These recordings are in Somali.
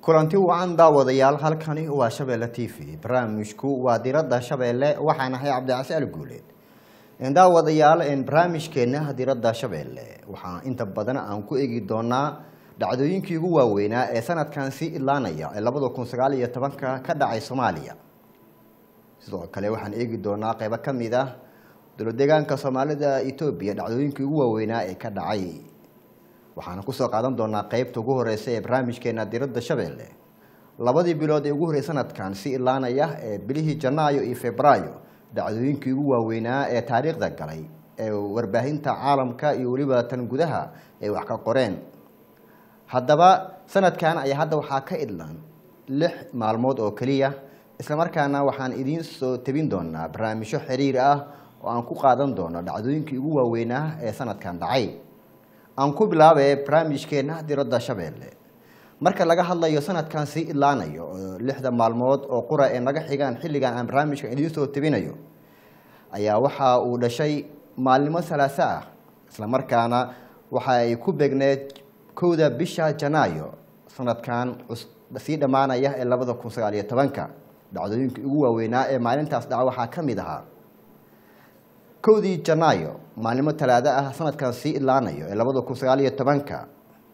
kulanti wacan daawadayaal halkani waa shabeelle t v barnaamijku waa diradda shabeelle waxaan ahay cabdicasi ali guuleed daawadayaal barnaamijkeena diradda shabeelle waxaa inta badan aan ku eegi doonaa dhacdooyinkii ugu waaweynaa ee sanadkan sii idlaanaya ee labada kun sagaal iyo tobanka ka dhacay soomaaliya sidoo kale waxaan eegi doonaa qeybo ka mid ah dowladeegaanka soomaalida etoobiya dhacdooyinkii ugu waaweynaa ee ka dhacay waxaana kusoo qaadan doonaa qeybta ugu horeysa ee barnaamijkeena diradda shabeelle labadii bilood ee ugu horrey sanadkan si ilaanaya ee bilihii janaayo iyo febraayo dhacdooyinkii ugu waaweynaa ee taariikhda galay ee warbaahinta caalamka iyo weliba tan gudaha ay wax ka qoreen haddaba sanadkan ayaa hadda waxaa ka idlaan lix maalmood oo keliya islamarkaana waxaan idiin soo tebin doonaa barnaamijyo xiriir ah oo aan ku qaadan doono dhacdooyinkii ugu waaweynaa ee sanadkan dhacay aan ku bilaabe barnaamijkeena diradda shabeelle marka laga hadlayo sanadkan sii idlaanayo oo lixda maalmood oo qura ee naga xigaan xilligan aan barnaamijka idiin soo tebinayo ayaa waxa uu dhashay maalnimo salaaso ah islamarkaana waxa ay ku begneed kowda bisha janaayo sanadkan sii dhammaanaya ee labada kun sagaal iyo tobanka dhacdooyinkii ugu waaweynaa ee maalintaas dhaca waxaa ka mid ahaa kowdii janaayo maalnimo talaado ah sanadkan sii idlaanayo ee labada kun sagaal iyo tobanka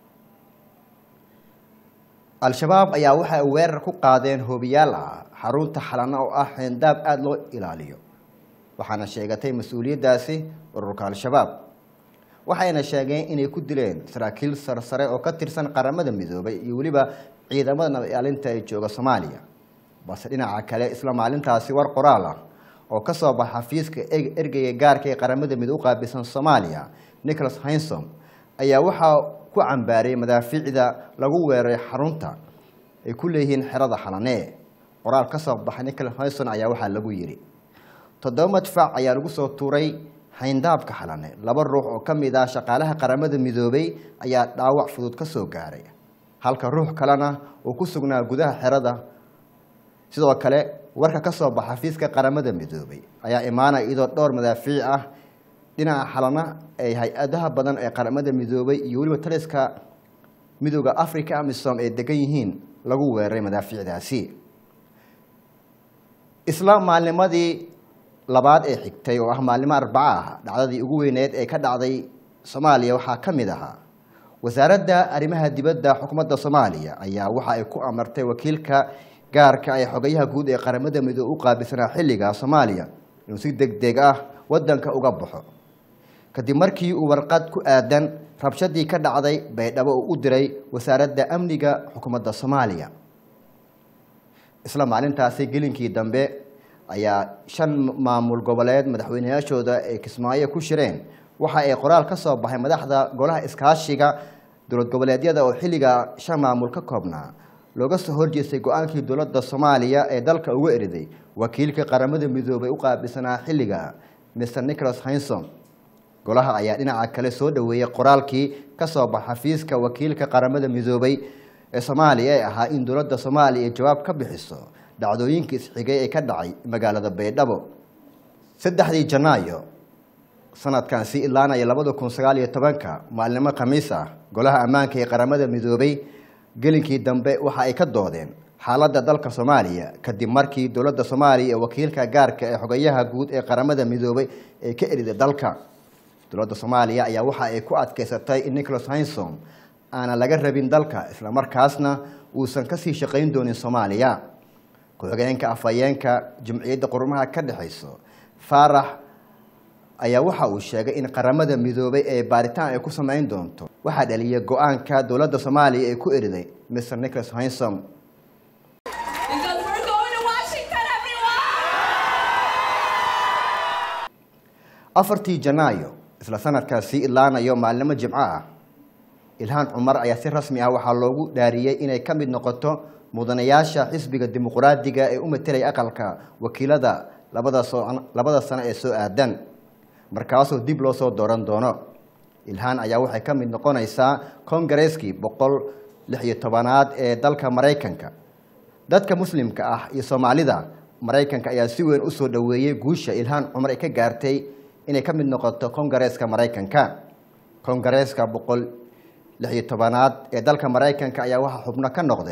al-shabaab ayaa waxa ay weerar ku qaadeen hoobiyaal ah xarunta xalana oo ah xeendaab aada loo ilaaliyo waxaana sheegatay mas-uuliyaddaasi ururka al-shabaab waxayna sheegeen inay ku dileen saraakiil sarsare oo ka tirsan qaramada midoobay iyo weliba ciidamada nabad ilaalinta ee jooga soomaaliya balse dhinaca kale isla maalintaasi war qoraal ah oo ka soo baxa xafiiska ergeyga gaarka ee qaramada midoob u qaabilsan soomaaliya nicholas hinsom ayaa waxaa ku cambaarayay madaafiicda lagu weeraray xarunta ay ku leeyihiin xerada xalanee qoraal ka soo baxay nicholas hinson ayaa waxaa lagu yidhi toddoba madfac ayaa lagu soo tuuray xayndaabka xalane laba ruux oo ka mid ah shaqaalaha qaramada midoobay ayaa dhaawac fudud ka soo gaaray halka ruux kalena uu ku sugnaa gudaha xerada sidoo kale warka ka soo baxa xafiiska qaramada midoobay ayaa imaanaya iyadoo dhowr madaafiic ah dhinaca xalana ay hay-adaha badan ee qaramada midoobay iyo weliba taliska midooda africa amisom ay degan yihiin lagu weeraray madaafiicdaasi isla maalnimadii labaad ee xigtay oo ah maalnimo arbaca ah dhacdadii ugu weyneed ee ka dhacday soomaaliya waxaa ka mid ahaa wasaaradda arrimaha dibadda xukuumadda soomaaliya ayaa waxa ay ku amartay wakiilka gaarka ee xogayaha guud ee qaramada midoobe u qaabilsanaa xilliga soomaaliya inuu si deg deg ah wadanka uga baxo kadib markii uu warqad ku aadan rabshadii ka dhacday baydhabo uu u diray wasaaradda amniga xukuumadda soomaaliya isla maalintaasi gelinkii dambe ayaa shan maamul goboleed madaxweyneyaashooda ay kismaayo ku shireen waxa ay qoraal ka soo baxay madaxda golaha iskaashiga dowlad goboleedyada oo xilliga shan maamul ka koobnaa looga soo horjeestay go-aankii dowladda soomaaliya ee dalka uga eriday wakiilka qaramada midoobay u qaabilsanaa xilliga mr nicholas hinsom golaha ayaa dhinaca kale soo dhoweeyey qoraalkii ka soo baxa xafiiska wakiilka qaramada midoobay ee soomaaliya ee ahaa in dowladda soomaaliya ay jawaab ka bixiso dhacdooyinkii isxigay ee ka dhacay magaalada baydhabo saddexdii janaayo sanadkan sii idlaanaya labada kun sagaal iyo tobanka maalnimo khamiis ah golaha ammaanka ee qaramada midoobay gelinkii dambe waxa ay ka doodeen xaaladda dalka soomaaliya kadib markii dowladda soomaaliya ee wakiilka gaarka ee xogayaha guud ee qaramada midoobay ay ka eriday dalka dowladda soomaaliya ayaa waxa ay ku adkeysatay in nicholas hinsom aanan laga rabin dalka islamarkaasna uusan kasii shaqayn doonin soomaaliya ku-xigeenka afhayeenka jumciyadda qurumaha ka dhexayso faarax ayaa waxa uu sheegay in qaramada midoobay ee baaritaan ay ku samayn doonto waxaa dhaliyay go-aanka dowladda soomaaliya ee ku eriday mr nicholas hinsom afartii janaayo isla sanadkaas sii idlaanayo maalnimo jimco ah ilhaan cumar ayaa si rasmi ah waxaa loogu dhaariyey inay ka mid noqoto mudanayaasha xisbiga dimuqraadiga ee u matelaya aqalka wakiilada labada sano ee soo aadan markaasoo dib loo soo dooran doono ilhaan ayaa waxay ka mid noqonaysaa kongareskii boqol lix iyo tobanaad ee dalka maraykanka dadka muslimka ah iyo soomaalida maraykanka ayaa si weyn usoo dhoweeyey guusha ilhaan cumar ay ka gaartay inay ka mid noqoto kongareeska maraykanka kongareeska boqol lix iyo tobanaad ee dalka maraykanka ayaa waxaa xubno ka noqday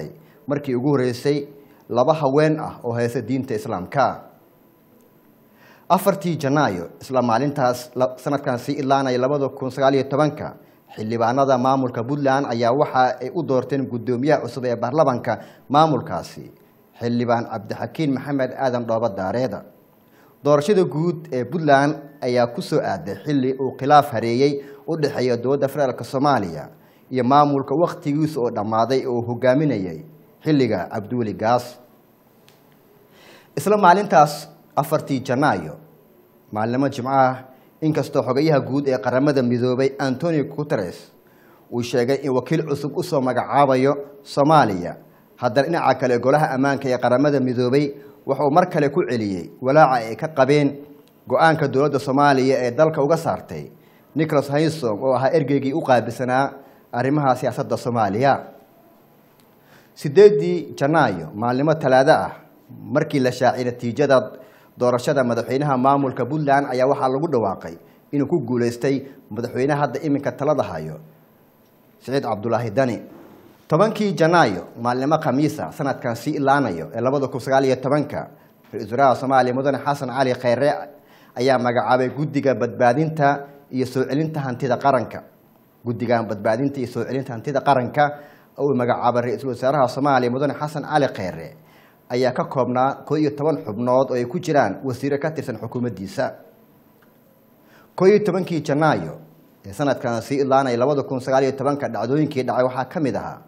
markii ugu horreysay laba haween ah oo haysta diinta islaamka afartii janaayo isla maalintaas sanadkan sii ilaanaya labada kun sagaaliyo tobanka xildhibaanada maamulka puntland ayaa waxa ay u doorteen guddoomiyaha cusub ee baarlamanka maamulkaasi xildhibaan cabdixakiin maxamed aadan dhooba daareeda doorashada guud ee puntland ayaa ku soo aaday xilli uu khilaaf hareeyey u dhexeeya dowladda federaalk soomaaliya iyo maamulka wakhtigiisa oo dhammaaday oo hogaaminayay xilliga cabdiweli gaas isla maalintaas afartii janaayo maalnimo jimcaha inkastoo xogayaha guud ee qaramada midoobay antonio guteres uu sheegay in wakiil cusub usoo magacaabayo soomaaliya haddana dhinaca kale golaha ammaanka ee qaramada midoobay wuxuu mar kale ku celiyey walaaca ay ka qabeen go-aanka dowladda soomaaliya ee dalka uga saartay nicholas haysom oo ahaa ergeygii u qaabilsanaa arrimaha siyaasadda soomaaliya sideedii janaayo maalnimo talaado ah markii la shaaciyay natiijada doorashada madaxweynaha maamulka puntland ayaa waxaa lagu dhawaaqay inuu ku guuleystay madaxweynaha hadda iminka talada hayo siciid cabdulaahi dani tobankii janaayo maalnimo khamiisa sanadkan sii ilaanayo ee labada kun sagaal iyo tobanka ra-iisul wasaaraha soomaaliya mudane xasan cali kheyre ayaa magacaabay guddiga badbaadinta iyo soo celinta hantida qaranka guddigan badbaadinta iyo soo celinta hantida qaranka uu magacaabay ra-iisul wasaaraha soomaaliya mudane xasan cali kheyre ayaa ka koobnaa koo iyo toban xubnood oo ay ku jiraan wasiiro ka tirsan xukuumaddiisa koo iyo tobankii janaayo ee sanadkan sii ilaanaya labada kun sagaal iyo tobanka dhacdooyinkii dhacay waxaa ka mid ahaa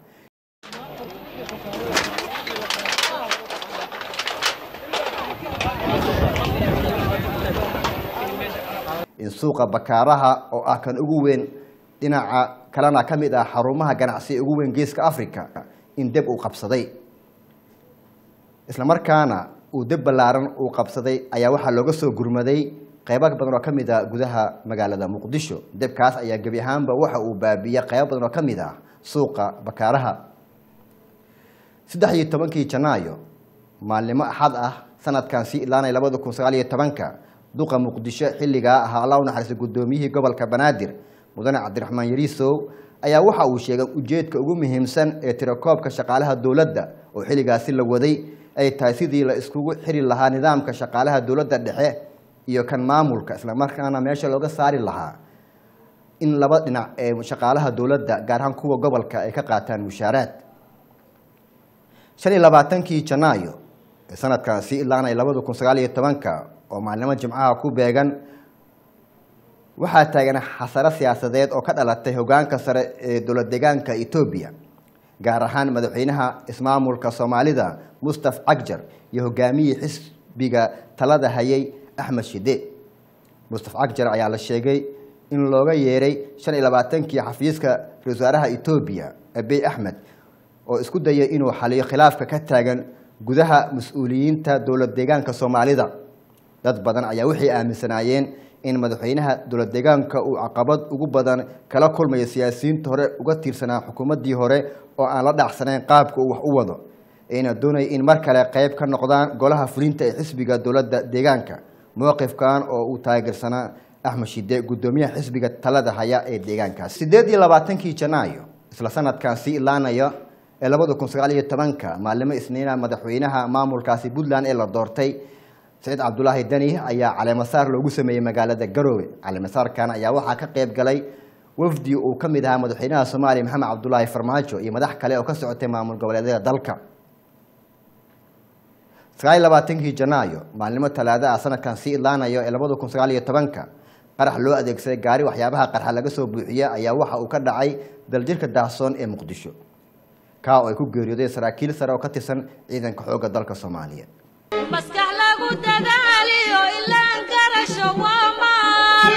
in suuqa bakaaraha oo ah kan ugu weyn dhinaca kalena ka mid ah xarumaha ganacsi ugu weyn geeska africa in deb uu qabsaday isla markaana uu deb ballaaran uu qabsaday ayaa waxaa looga soo gurmaday qeybo badan oo ka mid ah gudaha magaalada muqdisho debkaas ayaa gebi ahaanba waxa uu baabiiyey qeybo badan oo ka mid ah suuqa bakaaraha saddex iyo tobankii janaayo maalnimo axad ah sanadkan sii ilaanaya labada kun sagaal iyo tobanka duqa muqdisho xilligaa ahaa alla u naxariistay guddoomiyihii gobolka banaadir mudane cabdiraxmaan yariisow ayaa waxa uu sheegay ujeedka ugu muhiimsan ee tirakoobka shaqaalaha dowladda oo xilligaasi la waday ay tahay sidii la iskugu xiri lahaa nidaamka shaqaalaha dowladda dhexe iyo kan maamulka islamarkaana meesha looga saari lahaa in laba dhinac ee shaqaalaha dowladda gaar ahaan kuwa gobolka ay ka qaataan mushaaraad shan iyo labaatankii janaayo ee sanadkan sii ilaanaya labada kun sagaal iyo tobanka oo maalnimo jimcaha ku beegan waxaa taagan xasaro siyaasadeed oo ka dhalatay hogaanka sare ee dowlad deegaanka etoobiya gaar ahaan madaxweynaha ismaamulka soomaalida mustaf cagjar iyo hogaamiyii xisbiga talada hayay axmed shide mustaf cagjar ayaa la sheegay in looga yeeray shan iyo labaatankii xafiiska ra-isul wasaaraha etoobiya abiy axmed oo isku dayay inuu xaliyo khilaafka ka taagan gudaha mas-uuliyiinta dowlad deegaanka soomaalida dad badan ayaa waxay aaminsanaayeen in madaxweynaha dowlad deegaanka uu caqabad ugu badan kala kulmayo siyaasiyiinta hore uga tiirsanaa xukuumaddii hore oo aan la dhacsanayn qaabka uu wax u wado ayna doonaya in mar kale qayb ka noqdaan golaha fulinta ee xisbiga dowladda deegaanka mowqifkan oo uu taageersanaa axmed shide guddoomiyaha xisbiga talada haya ee deegaankaas sideed iyo labaatankii janaayo isla sanadkan sii ilaanaya ee labada kun sagaal iyo tobanka maalimo isniina madaxweynaha maamulkaasi puntland ee la doortay saciid cabdulaahi deni ayaa caleemasaar loogu sameeyey magaalada garoowe caleemasaarkan ayaa waxaa ka qayb galay wafdi uu ka mid ahaa madaxweynaha soomaaliya maxamed cabdulaahi farmaajo iyo madax kale oo ka socotay maamul goboleedyada dalka sagaal iyo labaatankii janaayo maalnimo talaado ah sanadkan sii idlaanayo ee labada kun sagaal iyo tobanka qarax loo adeegsaday gaari waxyaabaha qarxa laga soo buuxiya ayaa waxa uu ka dhacay daljirka daahsoon ee muqdisho kaa oo ay ku geeriyoodeen saraakiil sare oo ka tirsan ciidanka xoogga dalka soomaaliya maskax lagu dadaaliyo ilaan garasho waa maal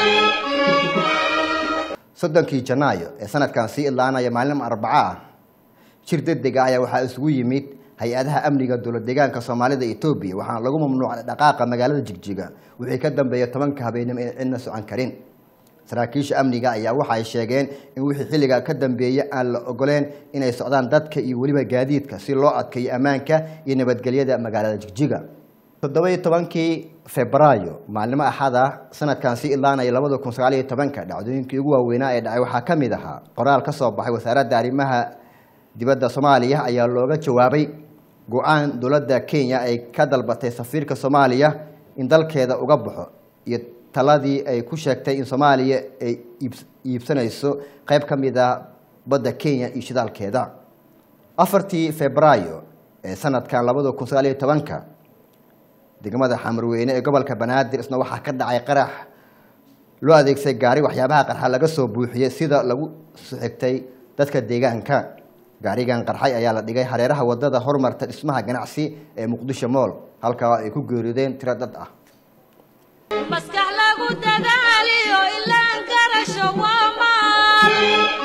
soddonkii janaayo ee sanadkan sii idlaanaya maalin arbaco ah shir degdeg ah ayaa waxaa isugu yimid hay-adaha amniga dowlad deegaanka soomaalida etoobiya waxaana lagu mamnuucay dhaqaaqa magaalada jigjiga wixii ka dambeeya tobanka habeenimo in cidna socon karin saraakiisha amniga ayaa waxa ay sheegeen in wixii xilliga ka dambeeya aan la ogoleen inay socdaan dadka iyo weliba gaadiidka si loo adkeeyo ammaanka iyo nabadgelyada magaalada jigjiga toddoba-iyo tobankii febraayo maalnimo axad ah sanadkan sii idlaanaya labada kun sagaal iyo tobanka dhacdooyinkii ugu waaweynaa ee dhacay waxaa ka mid ahaa qoraal ka soo baxay wasaaradda arrimaha dibadda soomaaliya ayaa looga jawaabay go-aan dowladda kenya ay ka dalbatay safiirka soomaaliya in dalkeeda uga baxo iyo taladii ay ku sheegtay in soomaaliya ay iibs- iibsanayso qayb ka mid ah badda kenya iyo shidaalkeeda afartii febraayo ee sanadkan labada kun sagaal iyo tobanka degmada xamarweyne ee gobolka banaadir isna waxaa ka dhacay qarax loo adeegsaday gaari waxyaabaha qarxa laga soo buuxiyey sida lagu xigtay dadka deegaanka gaarigan qarxay ayaa la dhigay hareeraha wadada horumarta dhismaha ganacsi ee muqdisho mool halkaa ay ku geeriyoodeen tiro dad ah maskax lagu dadaaliyo ilaan garasho waa maal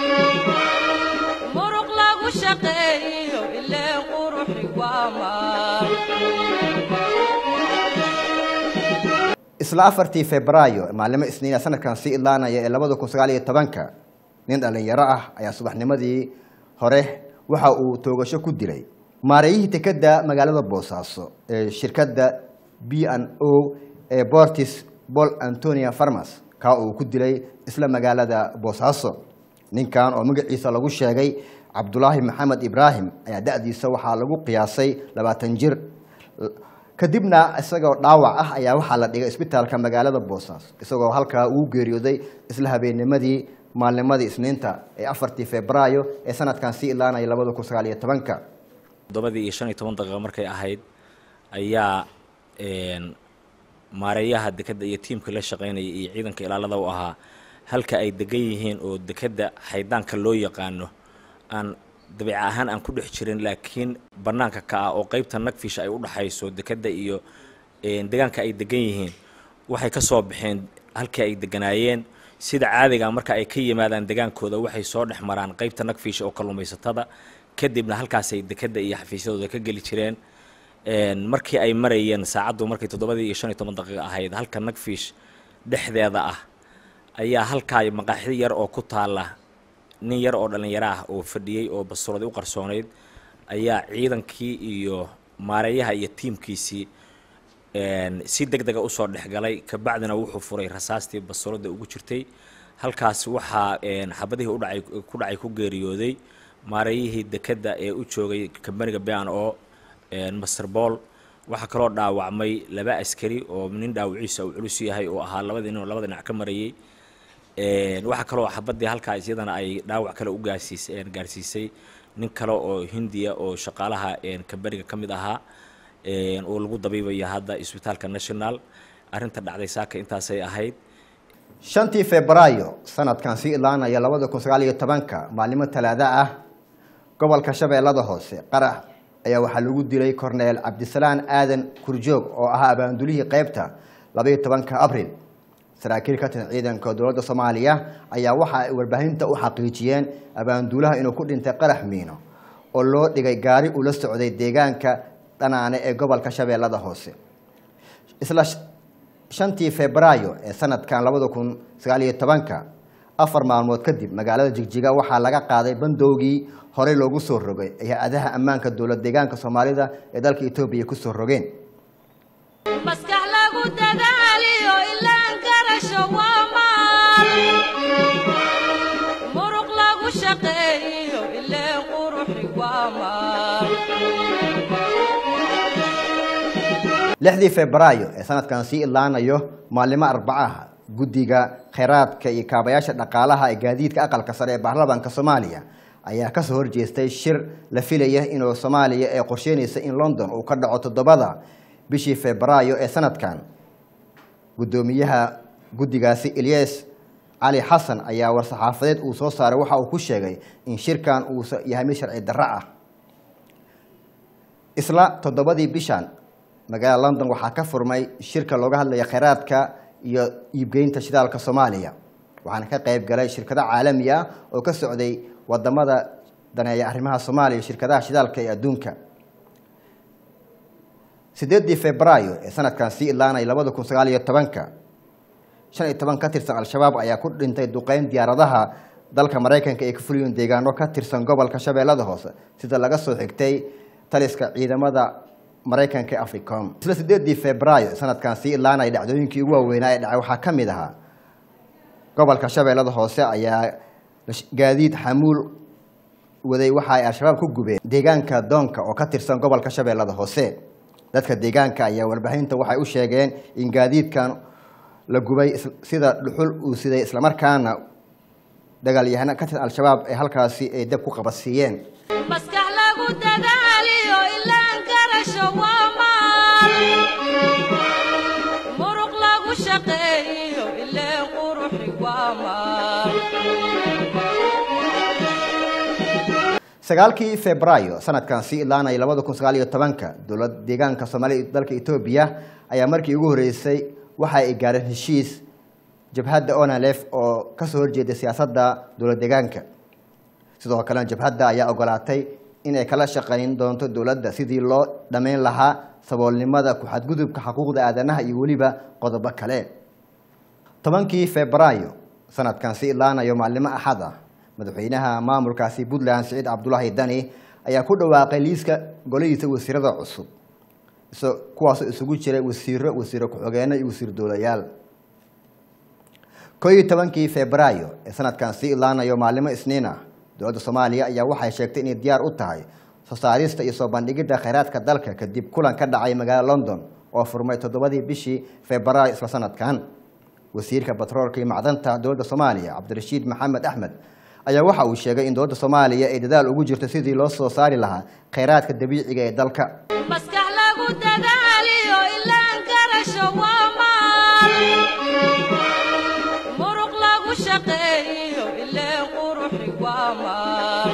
muruq lagu shaqeeyo ileen quruxi waa maal isla afartii febraayo maalimo isniina sanadkan sii idlaanaya ee labada kun sagaal iyo tobanka nin dhallinyaro ah ayaa subaxnimadii hore waxa uu toogasho ku dilay maareeyihii tekeda magaalada boosaaso ee shirkadda b n o ee bortis bol antonia farmas kaa uu ku dilay isla magaalada boosaaso ninkan oo magaciisa lagu sheegay cabdulaahi maxamed ibraahim ayaa da-diisa waxaa lagu qiyaasay labaatan jir kadibna isagoo dhaawac ah ayaa waxaa la dhigay isbitaalka magaalada boosaaso isagoo halkaa uu geeriyooday isla habeennimadii maalnimadii isniinta ee afartii febraayo ee sanadkan sii ilaanaya labada kun sagaal iyo tobanka toddobadii iyo shan iyo toban daqiiqo markay ahayd ayaa een, maareeyaha dekedda iyo tiimka la shaqaynaya iyo ciidanka ilaalada u ahaa halka ay degan yihiin oo dekedda xaydaanka loo yaqaano aan dabiic ahaan aan ku dhex jirin laakiin bannaanka ka ah oo qeybta nagfish ay u dhaxayso dekedda iyo een, deegaanka ay degan yihiin waxay ka soo baxeen halkii ay deganaayeen sida caadiga marka ay ka yimaadaan degaankooda waxay soo dhex maraan qeybta nagfish oo kalluumaysatada kadibna halkaasay dekedda iyo xafiisyadooda ka geli jireen Een, markii ay marayeen saacaddu markay toddobadii iyo shan iyo toban daqiiqo ahayd halka nagfish dhexdeeda ah ayaa halkaa maqaaxi yar oo ku taala nin yar oo dhallinyaro ah oo fadhiyey oo bastuuradi u qarsoonayd ayaa ciidankii iyo maareeyaha iyo tiimkiisii een, si deg dega usoo dhexgalay kabacdina wuxuu furay rasaastii bastuurada ugu jirtay halkaas waxaa een, xabadihii udhacay ku dhacay ku geeriyooday maareeyihii dekedda ee u joogay kambaniga ban o master ball waxaa kaloo dhaawacmay laba askari oo nin dhaawaciisa uu culus yahay oo ahaa labadii nin oo labada dhinac ka marayay Een, waxaa kaloo xabadii halkaa iyadana ay dhaawac kale u gaarsiis een, gaarsiisay nin kale oo hindiya oo shaqaalaha een, kambaniga ka mid ahaa een, oo lagu dabiibaya hadda isbitaalka national arrinta dhacday saaka intaasay ahayd shantii febraayo sanadkan sii ilaanaya labada kun sagaal iyo tobanka maalimo talaada ah gobolka shabeellada hoose qarax ayaa waxaa lagu dilay korneel cabdisalaan aadan kurjoog oo ahaa abaandulihii qeybta labaiyo tobanka abril saraakiil ka tirsan ciidanka dowladda soomaaliya ayaa waxa ay warbaahinta u xaqiijiyeen abaanduulaha inuu ku dhintay qarax miino oo loo dhigay gaari ula socday deegaanka dhanaane ee gobolka shabeellada hoose isla sh- shantii febraayo ee sanadkan labada kun sagaal iyo tobanka afar maalmood kadib magaalada jigjiga waxaa laga qaaday bandowgii horey loogu soo rogay ee hay-adaha ammaanka dowlad deegaanka soomaalida ee dalka etoobiya kusoo rogeen maskax lagu dadaaliyo ilaan garasho waa maal muruq lagu shaqeeyo ileen quruxi waa maal lixdii febraayo ee sanadkan sii idlaanayo maalimo arbacaha guddiga kheyraadka iyo kaabayaasha dhaqaalaha ee gaadiidka aqalka sare ee baarlamaanka soomaaliya ayaa kasoo horjeestay shir la filaya inuu soomaaliya ee qorsheynaysa in london uu ka dhaco toddobada bishii febraayo ee sanadkan guddoomiyaha guddigaasi ilyas cali xasan ayaa war-saxaafadeed uu soo saaray waxa uu ku sheegay in shirkan uu yahay mid sharci darro ah isla toddobadii bishan magaalada london waxaa ka furmay shirka looga hadlaya kheyraadka iyo iibgeynta shidaalka soomaaliya waxaana ka qayb galay shirkado caalami ah oo ka socday wadamada daneeya arrimaha soomaaliya shirkadaha shidaalka ee adduunka sideedii febraayo ee sanadkan sii ilaanay labada kun sagaal iyo tobanka shan iyo toban ka tirsan al-shabaab ayaa ku dhintay duqeyn diyaaradaha dalka maraykanka ee ka fuliyeen deegaano ka tirsan gobolka shabeellada hoose sida laga soo xigtay taliska ciidamada maraykanka ee africom isla sideedii febraayo sanadkan sii ilaanay dhacdooyinkii ugu waaweynaa ee dhacay waxaa ka mid ahaa gobolka shabeellada hoose ayaa gaadiid xamuul waday waxa ay al-shabaab ku gubeen deegaanka doonka oo ka tirsan gobolka shabeellada hoose dadka deegaanka ayaa warbaahinta waxay u sheegeen in gaadiidkan la gubay sida dhuxul uu siday islamarkaana dagaalyahano ka tirsan al-shabaab ee halkaasi ay dab ku qabadsiiyeen maskax lagu dadaaliyo ilaan garasho waa maal muruq lagu shaqeeyo ileen quruxi waa maal sagaalkii febraayo sanadkan sii ilaanaya labada kun sagaal iyo tobanka dowlad deegaanka soomaaliya dalka etoobiya ayaa markii ugu horreysay waxa ay gaareen heshiis jabhadda onalef oo kasoo horjeeda siyaasadda dowlad deegaanka sidoo kalena jabhadda ayaa ogolaatay inay kala shaqayn doonto dowladda sidii loo dhammayn lahaa saboolnimada ku-xadgudubka xuquuqda aadanaha iyo weliba qodobo kale tobankii febraayo sanadkan si ilaanayo maalimo axad ah madaxweynaha maamulkaasi puntland siciid cabdulaahi dani ayaa ku dhawaaqay liiska golihiisa wasiirada cusub kuwaasoo isugu jiray wasiiro wasiiro ku-xogeeno iyo wasiir dowlayaal koo iyo tobankii febraayo ee sanadkan sii ilaanayo maalimo isniin ah dowladda soomaaliya ayaa waxay sheegtay inay diyaar u tahay soo saarista iyo soo bandhigidda kheyraadka dalka kadib kulan ka dhacay magaalada london oo furmay toddobadii bishii febraayo isla sanadkan wasiirka batroolka iyo macdanta dowladda soomaaliya cabdirashiid maxamed axmed ayaa waxa uu sheegay in dowladda soomaaliya ay dadaal ugu jirto sidii loo soo saari lahaa kheyraadka dabiiciga ee dalka maskax lagu dadaaliyo ilaan garasho waa maal muruq lagu shaqeeyo ileen quruxi waa maal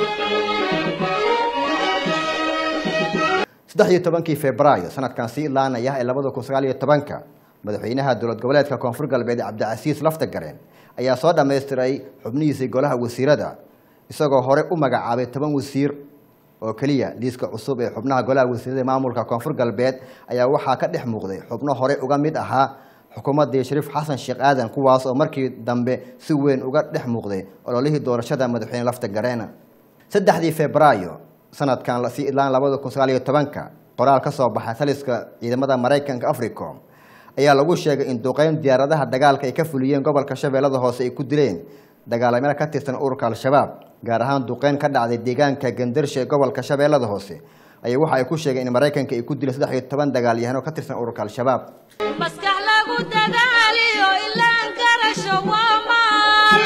saddex iyo tobankii febraayo sanadkan sii ilaanaya ee labada kun sagaal iyo tobanka madaxweynaha dowlad goboleedka koonfur galbeed cabdicasiis laftagareen ayaa soo dhammaystiray xubnihiisii golaha wasiirada isagoo hore u magacaabay toban wasiir oo keliya liiska cusub ee xubnaha golaha wasiirada maamulka koonfur galbeed ayaa waxaa ka dhex muuqday xubno hore uga mid ahaa xukuumaddii shariif xasan sheekh aadan kuwaas oo markii dambe si weyn uga dhex muuqday ololihii doorashada madaxweyne laftagareen saddexdii febraayo sanadkan lasii idlaan labada kun sagaal iyo tobanka qoraal ka soo baxay taliska ciidamada maraykanka africom ayaa lagu sheegay in duqeyn diyaaradaha dagaalka ay ka fuliyeen gobolka shabeellada hoose ay ku dileen dagaalamada ka tirsan ururka al-shabaab gaar ahaan duqeyn ka dhacday deegaanka gandarshe ee gobolka shabeellada hoose ayaa waxa ay ku sheegeen in maraykanka ay ku dileen saddex iyo toban dagaalyahano ka tirsan ururka al-shabaab maskax lagu dadaaliyo ilaan garasho waa maal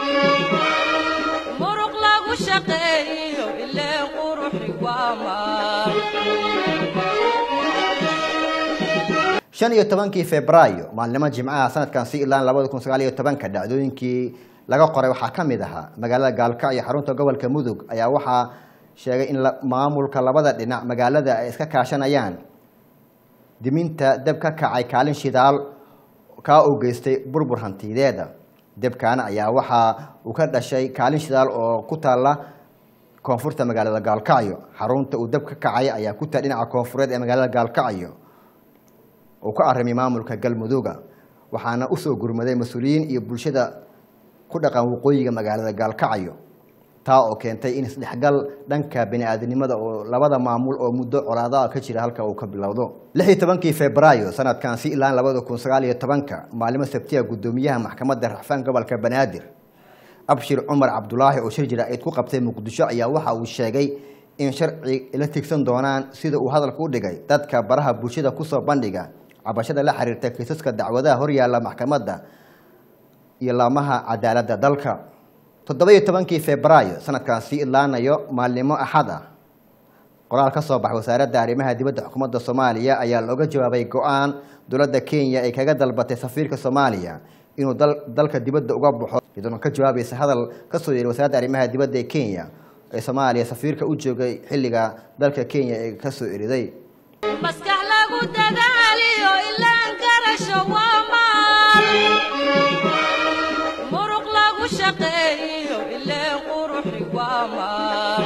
muruq lagu shaqeeyo ileen quruxi waa maal shan iyo tobankii febraayo maalnimo jimcaha sanadkan si ilaan labada kun sagaal iyo tobanka dhacdooyinkii laga qoray waxaa ka mid ahaa magaalada gaalkacyo xarunta gobolka mudug ayaa waxaa sheegay in maamulka labada dhinac magaalada ay iska kaashanayaan diminta deb ka kacay kaalin shidaal kaa uu geystay burbur hantideeda debkaana ayaa waxaa uu ka dhashay kaalin shidaal oo ku taalla koonfurta magaalada gaalkacyo xarunta uu deb ka kacay ayaa ku taal dhinaca koonfureed ee magaalada gaalkacyo uu ka arrimay maamulka galmudugga waxaana usoo gurmaday mas-uuliyiin iyo bulshada ku dhaqan waqooyiga magaalada gaalkacyo taa oo keentay in isdhexgal dhanka bani-aadamnimada oo labada maamul oo muddo colaadaha ka jira halka uu ka bilowdo lix iyo tobankii febraayo sanadkan si ilaan labada kun sagaal iyo tobanka maalimo sabtiya guddoomiyaha maxkamadda raxfaan gobolka banaadir abshir cumar cabdulaahi oo shir jira-eed ku qabtay muqdisho ayaa waxa uu sheegay in sharci la tigsan doonaan sida uu hadalka u dhigay dadka baraha bulshada kusoo bandhiga cabashada la xiriirta kiisaska dacwadaha horyaalla maxkamadda iyo laamaha cadaaladda dalka toddoba-iyo tobankii febraayo sanadkan sii idlaanayo maalnimo axad ah qoraal ka soo baxay wasaaradda arrimaha dibadda xukuumadda soomaaliya ayaa looga jawaabay go-aan dowladda kenya ay kaga dalbatay safiirka soomaaliya inuu dalka dibadda uga baxo iyadoona ka jawaabaysa hadal ka soo yeeray wasaaradda arrimaha dibadda ee kenya ee soomaaliya safiirka u joogay xilliga dalka kenya ee kasoo eriday maskax lagu dadaaliyo ilaan garasho waa maal muruq lagu shaqeeyo ileen quruxi waa maal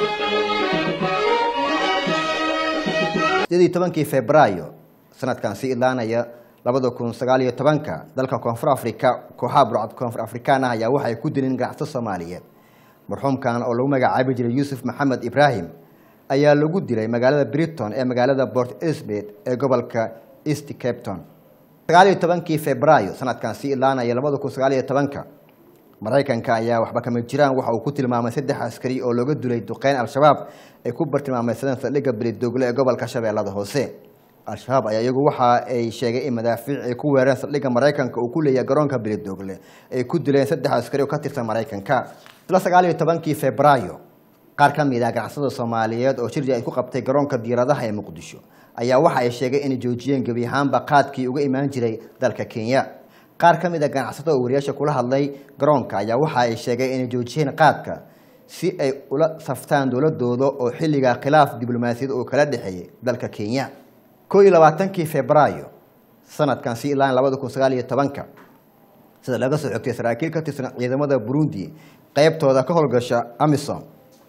sideed iyo tobankii febraayo sanadkan sii idlaanaya labada kun sagaal iyo tobanka dalka koonfur africa kooxaha burcad koonfur afrikaan ah ayaa waxay ku dileen ganacsato soomaaliyeed marxuumkan oo lagu magacaabi jiray yuusuf maxamed ibraahim ayaa lagu dilay magaalada briton ee magaalada port elizabeth ee gobolka east capton sagaal iyo tobankii febraayo sanadkan sii idlaanaya labada kun sagaal iyo tobanka maraykanka ayaa waxba kama jiraan waxa uu ku tilmaamay saddex askari oo looga dulay duqeyn al-shabaab ay ku bartilmaameysadeen saldhigga beledoogle ee gobolka shabeellada hoose al-shabaab ayaa iyagu waxa ay sheegay in madaafiic ay ku weerareen saldhigga maraykanka uu ku leeyahay garoonka beledoogle ay ku dileen saddex askari oo ka tirsan maraykanka isla sagaal iyo tobankii febraayo qaar ka mid ah ganacsada soomaaliyeed oo shirji ay ku qabtay garoonka diiradaha ee muqdisho ayaa waxa ay sheegay inay joojiyeen gebi ahaanba qaadkii uga imaan jiray dalka kenya qaar ka mid a ganacsatada oo wariyaasha kula hadlay garoonka ayaa waxa ay sheegay inay joojiyeen qaadka si ay ula saftaan dowladooda oo xilligaa khilaaf diblomaasiyad oo kala dhexeeyay dalka kenya koo iyo labaatankii febraayo sanadkan si ilaa labada kun sagaal iyo tobanka sida laga soo xogtay saraakiil ka tirsan ciidamada burundi qeybtooda ka howlgasha amisom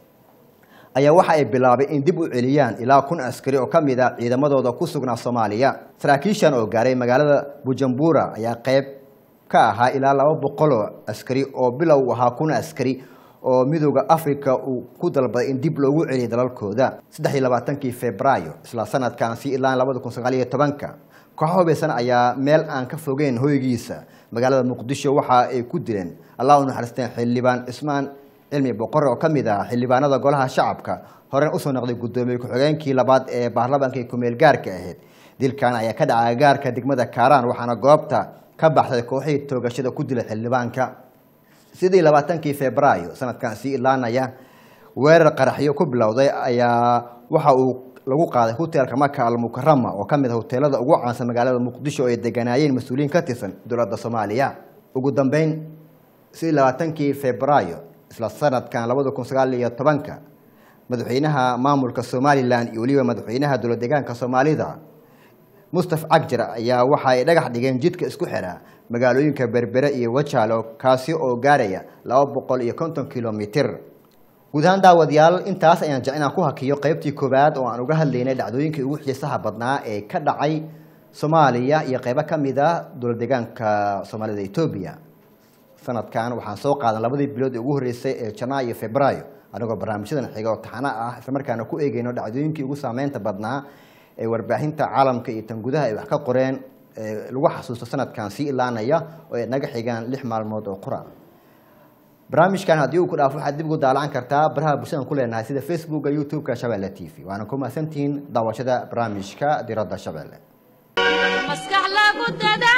ayaa waxa ay bilaabay in dib u celiyaan ilaa kun askari oo ka mid ah ciidamadooda ku sugnaa soomaaliya saraakiishan oo gaaray magaalada bujumbura ayaa qeyb ka ahaa ilaa laba boqol oo askari oo bilow ahaa kun askari oo midooda africa uu ku dalbaday in dib loogu celiyo dalalkooda saddex iyo labaatankii febraayo isla sanadkan si ilaa labada kun sagaal iyo tobanka kooxo hubeysan ayaa meel aan ka fogeyn hoygiisa magaalada muqdisho waxa ay ku dileen allah u naxariisteen xildhibaan cismaan cilmi boqore oo ka mid ah xildhibaanada golaha shacabka horena usoo noqday guddoomiye ku-xigeenkii labaad ee baarlamaanka kumeel gaarka ahayd dilkan ayaa ka dhacay gaarka degmada kaaraan waxaana goobta ka baxday kooxihii toogashada ku dilay xildhibaanka sidii labaatankii febraayo sanadkan sii ilaanaya weerar qaraxyo ku bilowday ayaa waxa uu lagu qaaday hoteelka maka almukarama oo ka mid ah hoteelada ugu caansan magaalada muqdisho oo ay deganaayeen mas-uuliyiin ka tirsan dowladda soomaaliya ugu dambeyn sidii labaatankii febraayo isla sanadkan labada kun sagaal iyo tobanka madaxweynaha maamulka somalilan iyo weliba madaxweynaha dowlad deegaanka soomaalida mustaf cagjar ayaa waxa ay dhagax dhigeen jidka isku xidha magaalooyinka berbere iyo wajaalo kaasi oo gaaraya laba boqol iyo konton kilomitir guud ahaan daawadayaal intaas ayaan jecel inaan ku hakiyo qeybtii koowaad oo aan uga hadlaynay dhacdooyinkii ugu xiisaha badnaa ee ka dhacay soomaaliya iyo qeybo ka mid a dowlad deegaanka soomaalida etoobiya sanadkan waxaan soo qaadan labadii bilood ee ugu horreysay ee janaayo iyo febraayo anigoo barnaamijyadan xiga oo taxana ah islamarkaana ku eegeyno dhacdooyinkii ugu saameynta badnaa ee warbaahinta caalamka iyo tan gudaha ay wax ka qoreen lagu xasuusto sanadkan sii ilaanaya oo ay naga xigaan lix maalmood oo qura barnaamijkan haddii uu ku dhaafo waxaad dib ugu daalacan kartaa baraha bulshadan ku leenahay sida facebooka youtube-ka shabeelle t v waana ku mahadsantihiin daawashada barnaamijka diradda shabeelle maskax lagu dada